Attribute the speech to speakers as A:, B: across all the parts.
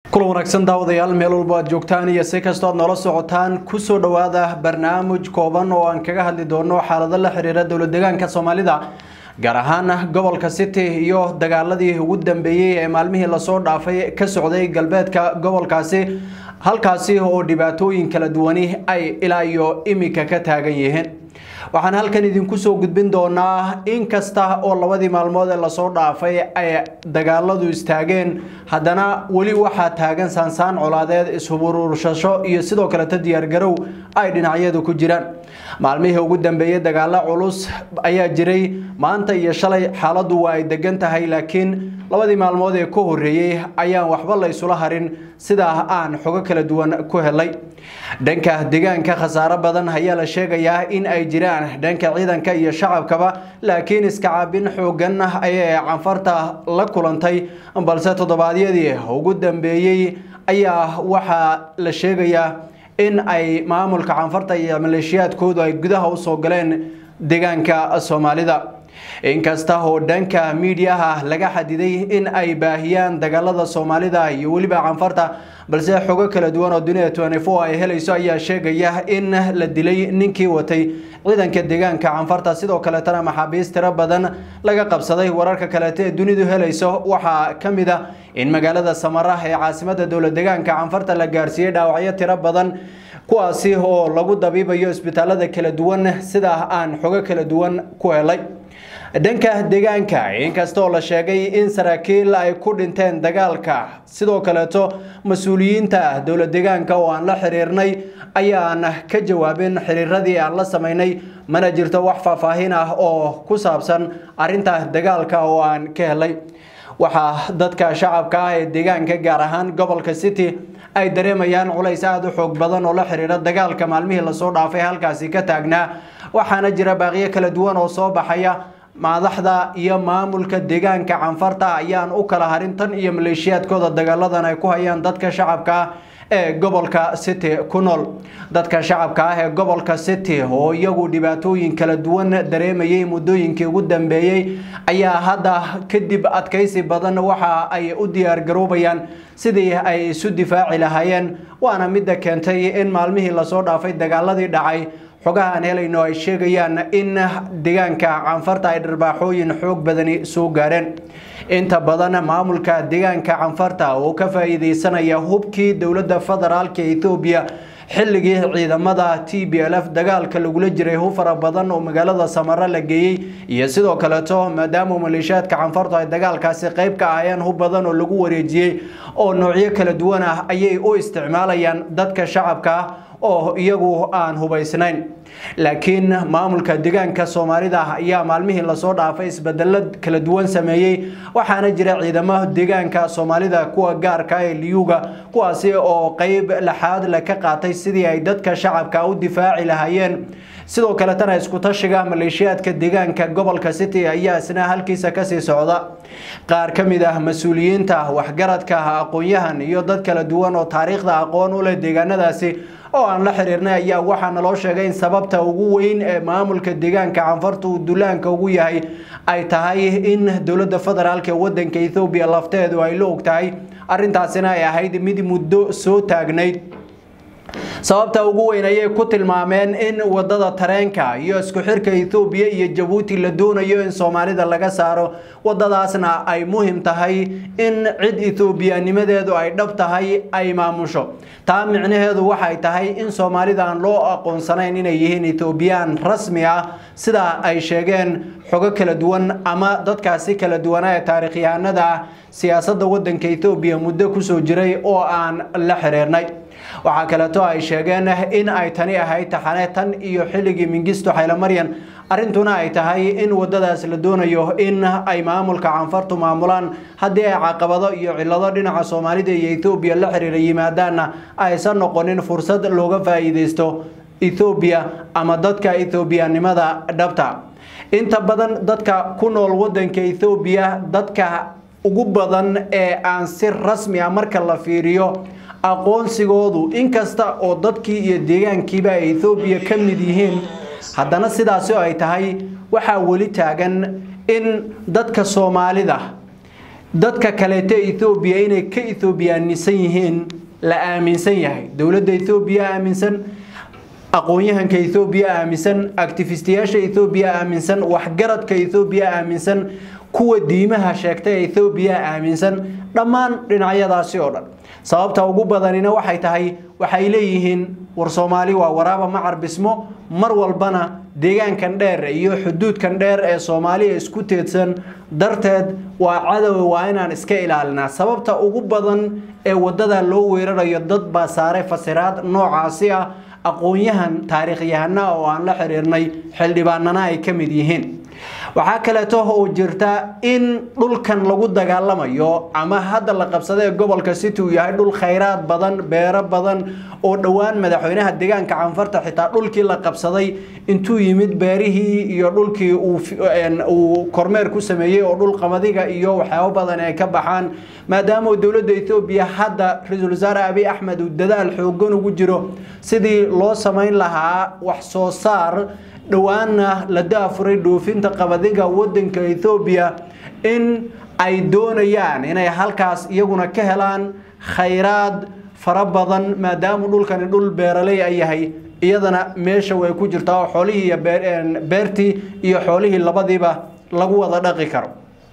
A: kulan wanaagsan daawadayaal meel walba aad joogtaan iyo si kastoo aad noola socotaan kusoo dhowaada barnaamij kooban oo aan kaga hadli doono xaalado la xiriira dowlad deegaanka soomaalida gaar ahaan gobolka city iyo dagaaladii ugu dambeeyey ee maalmihii lasoo dhaafay ka socday galbeedka gobolkaasi halkaasi oo dhibaatooyin kala duwani ay ilaa iyo imika ka taagan yihiin waxaan halkan idinku soo gudbin doonaa in kasta oo labadii maalmood ee lasoo dhaafay ay dagaaladu istaageen haddana weli waxaa taagan saansaan colaadeed ishuburuurshasho iyo sidoo kaleta diyaargarow ay dhinacyadu ku jiraan maalmihii ugu dambeeyey dagaalo culus ayaa jiray maanta iyo shalay xaaladdu waa ay degan tahay laakiin labadii maalmood ee ka horreeyey ayaan waxba la isula harin sidaa aan xogo kala duwan ku helay dhanka deegaanka khasaaro badan ayaa la sheegayaa in ay jiraan dhanka ciidanka iyo shacabkaba laakiin iskacaabin xoogan ayay canfarta la kulantay balse toddobaadyadii ugu dambeeyey ayaa waxaa la sheegayaa in ay maamulka canfarta iyo maleeshiyaadkoodu ay gudaha usoo galeen deegaanka soomaalida inkasta oo dhanka miidiyaha laga xadiday in ay baahiyaan dagaalada soomaalida iyo weliba canfarta balse xogo kala duwan oo dunida tnfo ay helayso ayaa sheegaya in la dilay ninkii watay ciidanka deegaanka canfarta sidoo kaletana maxaabiist tiro badan laga qabsaday wararka kaleeta ee dunidu helayso waxaa ka mid a in magaalada samara ee caasimada dowlad deegaanka canfarta la gaarsiiyey dhaawacyo tiro badan kuwaasi oo lagu dabiibayo isbitaalada kala duwan sidaa aan xogo kala duwan ku helay dhanka deegaanka inkastoo la sheegay in saraakiil ay ku dhinteen dagaalka sidoo kaleeto mas-uuliyiinta dowlad deegaanka oo aan la xiriirnay ayaan ka jawaabin xiriiradii aan la samaynay mana jirto wax faahfaahin ah oo ku saabsan arinta dagaalka oo aan ka helay waxaa dadka shacabka ah ee deegaanka gaar ahaan gobolka city ay dareemayaan culays aada u xoog badan oo la xiriira dagaalka maalmihii lasoo dhaafay halkaasi ka taagnaa waxaana jira baaqiyo kala duwan oo soo baxaya madaxda iyo maamulka deegaanka canfarta ayaan u kala harin tan iyo maleeshiyaadkooda dagaaladan ay ku hayaan dadka shacabka ah ee gobolka city ku nool dadka shacabka ah ee gobolka city oo iyagu dhibaatooyin kala duwan dareemayay muddooyinkii ugu dambeeyey ayaa hadda kadib adkaysi badan waxa ay u diyaargaroobayaan sidii ay isu difaaci lahaayeen waana midda keentay in maalmihii lasoo dhaafay dagaaladii dhacay xogaha aan helayno ay sheegayaan in deegaanka canfarta ay dharbaaxooyin xoog badani soo gaareen inta badan maamulka deegaanka canfarta oo ka faa'iideysanaya hubkii dowladda federaalka ethoobiya xilligii ciidamada t b l f dagaalka lagula jiray hub fara badan oo magaalada samare la geeyey iyo sidoo kaleeto maadaama maleeshiyaadka canfartu ay dagaalkaasi qayb ka ahayeen hub badan oo lagu wareejiyey oo noocyo kala duwan ah ayay u isticmaalayaan dadka shacabka ah oo iyagu aan hubaysnayn laakiin maamulka deegaanka soomaalida ayaa maalmihii lasoo dhaafay isbedelo kala duwan sameeyey waxaana jira ciidamo deegaanka soomaalida kuwa gaarka ee liyuga kuwaasi oo qeyb laxaad le ka qaatay sidii ay dadka shacabka u difaaci lahaayeen sidoo kaletana iskutashiga maleeshiyaadka deegaanka gobolka city ayaa isna halkiisa kasii socda qaar ka mid ah mas-uuliyiinta waxgaradka aqoon-yahan iyo dad kala duwan oo taariikhda aqoon u leh deegaanadaasi oo aan la xiriirnay ayaa waxaa naloo sheegay in sababta ugu weyn ee maamulka deegaanka canfarta uu dullaanka ugu yahay ay tahay in dowladda federaalk ee wadanka ethoobiya lafteedu ay la og tahay arrintaasina ay ahayd mid muddo soo taagnayd sababta ugu weyn ayay ku tilmaameen in wadada tareenka iyo isku xirka ethoobiya iyo jabuuti la doonayo in soomaalida laga saaro wadadaasna ay muhim tahay in cid ethoobiyaanimadeedu ay dhab tahay ay maamusho taa micnaheedu waxay tahay in soomaalida aan loo aqoonsanayn inay yihiin ethoobiyan rasmi ah sida ay sheegeen xogo kala duwan ama dadkaasi kala duwana ee taarikhyahanada ah siyaasadda wadanka ethoobiya muddo kusoo jiray oo aan la xiriirnay waxaa kaleeto ay sheegeen in ay tani ahayd taxane tan iyo xilligii mingisto xaylamaryan arrintuna ay tahay in wadadaas la doonayo in ay maamulka canfartu maamulaan haddii ay caqabado iyo cilado dhinaca soomaalida iyo ethoobiya la xiriira yimaadaanna aysan noqonin fursad looga faa'iideysto ethoobiya ama dadka ethoobiyanimada dhabta inta badan dadka ku nool wadanka ethoobiya dadka ugu badan ee aan si rasmi ah marka la fiiriyo aqoonsigoodu inkasta oo dadkii iyo deegaankiiba ay ethoobiya ka mid yihiin haddana sidaasi oo ay tahay waxaa weli taagan in dadka soomaalida dadka kaleeto ethoobiya inay ka ethoobiyaanisan yihiin la aaminsan yahay dowladda ethoobiya aaminsan aqoon-yahanka ethoobiya aaminsan actifistiyaasha ethoobiya aaminsan waxgaradka ethoobiya aaminsan kuwa diimaha sheegta ee ethoobiya aaminsan dhammaan dhinacyadaasi oo dhan sababta ugu badanina waxay tahay waxay leeyihiin war soomaali waa waraaba ma carbismo mar walbana deegaankan dheer iyo xuduudkan dheer ee soomaaliya isku teedsan darteed waa cadowa waa inaan iska ilaalinaa sababta ugu badan ee wadada loo weerarayo dad baa saaray fasiraad noocaasi ah aqoon-yahan taariikhyahana oo aan la xiriirnay xildhibaanana ay ka mid yihiin waxaa kaleeto oo jirta in dhulkan lagu dagaalamayo ama hadda la qabsada ee gobolka city uu yahay dhul khayraad badan beero badan oo dhowaan madaxweynaha deegaanka canfarta xitaa dhulkii la qabsaday intuu yimid beerihii iyo dhulkii uu kormeer ku sameeyey oo dhul qamadiga iyo waxyaabo badan ay ka baxaan maadaama dowladda etoobiya hadda ra-iisul wasaare abiy axmed uu dadaal xoogan ugu jiro sidii loo samayn lahaa wax soo saar dhowaanna la daafuray dhoofinta qabadiga wadanka ethoobiya in ay doonayaan inay halkaas iyaguna ka helaan khayraad fara badan maadaama dhulkani dhul beeraley ay yahay iyadana meesha way ku jirtaa oo xoolihii iyo beertii iyo xoolihii labadiiba lagu wada dhaqi karo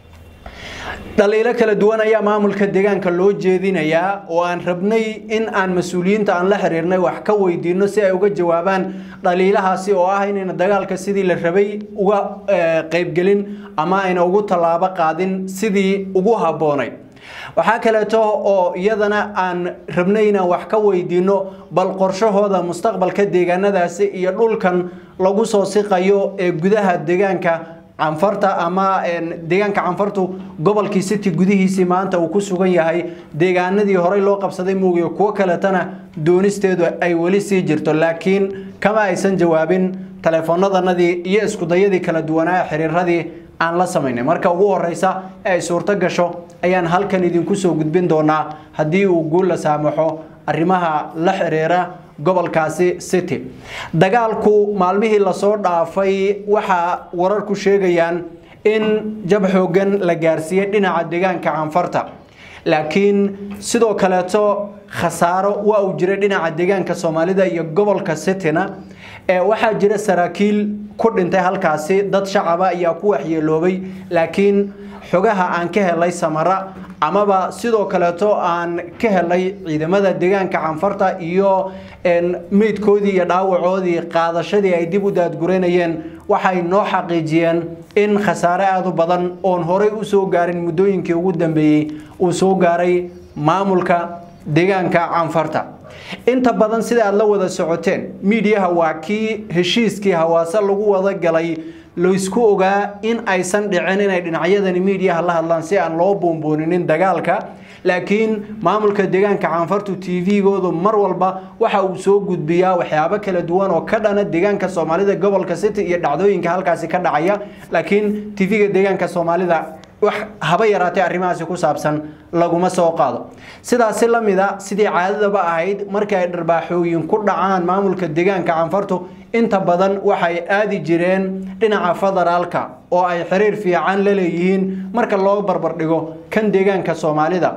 A: dhaliilo kala duwan ayaa maamulka deegaanka loo jeedinayaa oo aan rabnay in aan mas-uuliyiinta aan la xiriirnay wax ka weydiino si ay uga jawaabaan dhaliilahaasi oo ah inayna dagaalka sidii la rabay uga qaybgelin ama ayna ugu tallaabo qaadin sidii ugu habboonayd waxaa kaleeto oo iyadana aan rabnay inaan wax ka weydiino bal qorshahooda mustaqbalka deegaanadaasi iyo dhulkan lagu soo siqayo ee gudaha deegaanka canfarta ama deegaanka canfartu gobolkii city gudihiisii maanta uu ku sugan yahay deegaanadii horey loo qabsaday muugiyo kuwo kaletana doonisteedu ay weli sii jirto laakiin kama aysan jawaabin taleefonadanadii iyo iskudayadii kala duwanaa xiriiradii aan la samaynay marka ugu horeysa ee ay suurto gasho ayaan halkan idinku soo gudbin doonaa haddii uu guul la saamaxo arrimaha la xiriira gobolkaasi city dagaalku maalmihii lasoo dhaafay waxaa wararku sheegayaan in jab xoogan la gaarsiiyey dhinaca deegaanka canfarta laakiin sidoo kaleeto khasaaro waa uu jiray dhinaca deegaanka soomaalida iyo gobolka cityna ee waxaa jira saraakiil ku dhintay halkaasi dad shacaba ayaa ku waxyeeloobay laakiin xogaha aan ka helay samara amaba sidoo kaleeto aan ka helay ciidamada deegaanka canfarta iyo meydkoodii iyo dhaawacoodii qaadashadii ay dib u daadgureynayeen waxay noo xaqiijiyeen in khasaare aada u badan oon horey u soo gaarin muddooyinkii ugu dambeeyey uu soo gaaray maamulka deegaanka canfarta inta badan sida aad la wada socoteen miidiyaha waa kii heshiiskii hawaase lagu wada galay laysku ogaa in aysan dhicin inay dhinacyadani miidiyaha la hadlaan si aan loo boonbooninin dagaalka laakiin maamulka deegaanka canfartu t v-goodu mar walba waxa uu soo gudbiyaa waxyaabo kala duwan oo ka dhana deegaanka soomaalida gobolka city iyo dhacdooyinka halkaasi ka dhacaya laakiin t v-ga deegaanka soomaalida wax haba yaraatee arrimahaasi ku saabsan laguma soo qaado sidaasi la mid a sidii caadadaba ahayd markii ay dharbaaxooyin ku dhacaan maamulka deegaanka canfartu inta badan waxay aadi jireen dhinaca federaalka oo ay xiriir fiican la leeyihiin marka loo barbardhigo kan deegaanka soomaalida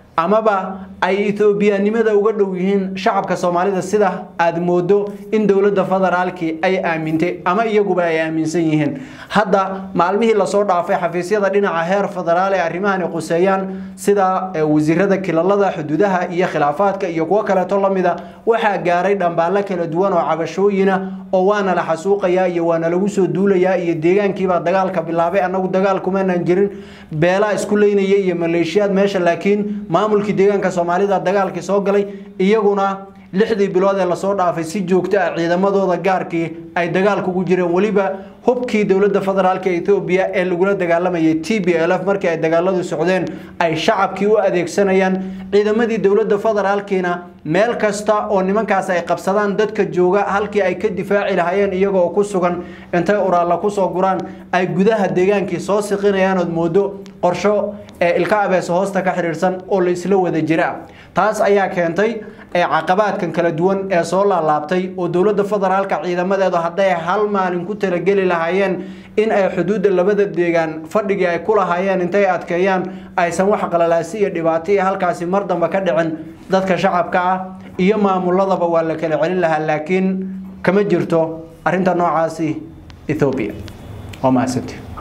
A: amaba ay ethoobiyanimada uga dhow yihiin shacabka soomaalida sida aada moodo in dowladda federaalkii ay aamintay ama iyaguba ay aaminsan yihiin hadda maalmihii lasoo dhaafay xafiisyada dhinaca heer federaal ee arrimahani quseeyaan sida wasiirada kilalada xuduudaha iyo khilaafaadka iyo kuwo kaleeto lamida waxaa gaaray dhambaalo kala duwan oo cabashooyina oo waana la xasuuqayaa iyo waana lagu soo duulayaa iyo deegaankiibaa dagaalka bilaabay annagu dagaal kumaanaan jirin beelaa isku leynaya iyo maleeshiyaad meesha laakiin maamulkii deegaanka soomaalida dagaalkii soo galay iyaguna lixdii bilood ee lasoo dhaafay si joogto ah ciidamadooda gaarkii ay dagaalka ugu jireen weliba hubkii dowladda federaalk ethoobiya ee lagula dagaalamayay t b l f markii ay dagaaladu socdeen ay shacabkii u adeegsanayaan ciidamadii dowladda federaalkiina meel kasta oo nimankaas ay qabsadaan dadka jooga halkii ay ka difaaci lahaayeen iyagoo ku sugan intay uraalla kusoo guraan ay gudaha deegaankii soo siqinayaan ood moodo qorsho ee ilka abeeso hoosta ka xiriirsan oo la isla wada jira taas ayaa keentay caqabaadkan kala duwan ee soo laalaabtay oo dowladda federaalka ciidamadeedu hadday hal maalin ku talageli lahaayeen in ay xuduudda labada deegaan fadhigii ay ku lahaayeen intay adkeeyaan aysan wax qalalaasi iyo dhibaato iyo halkaasi mar damba ka dhicin dadka shacabka ah iyo maamuladaba waa la kala celin lahaa laakiin kama jirto arrinta noocaasi ethoobiya waa mahadsantii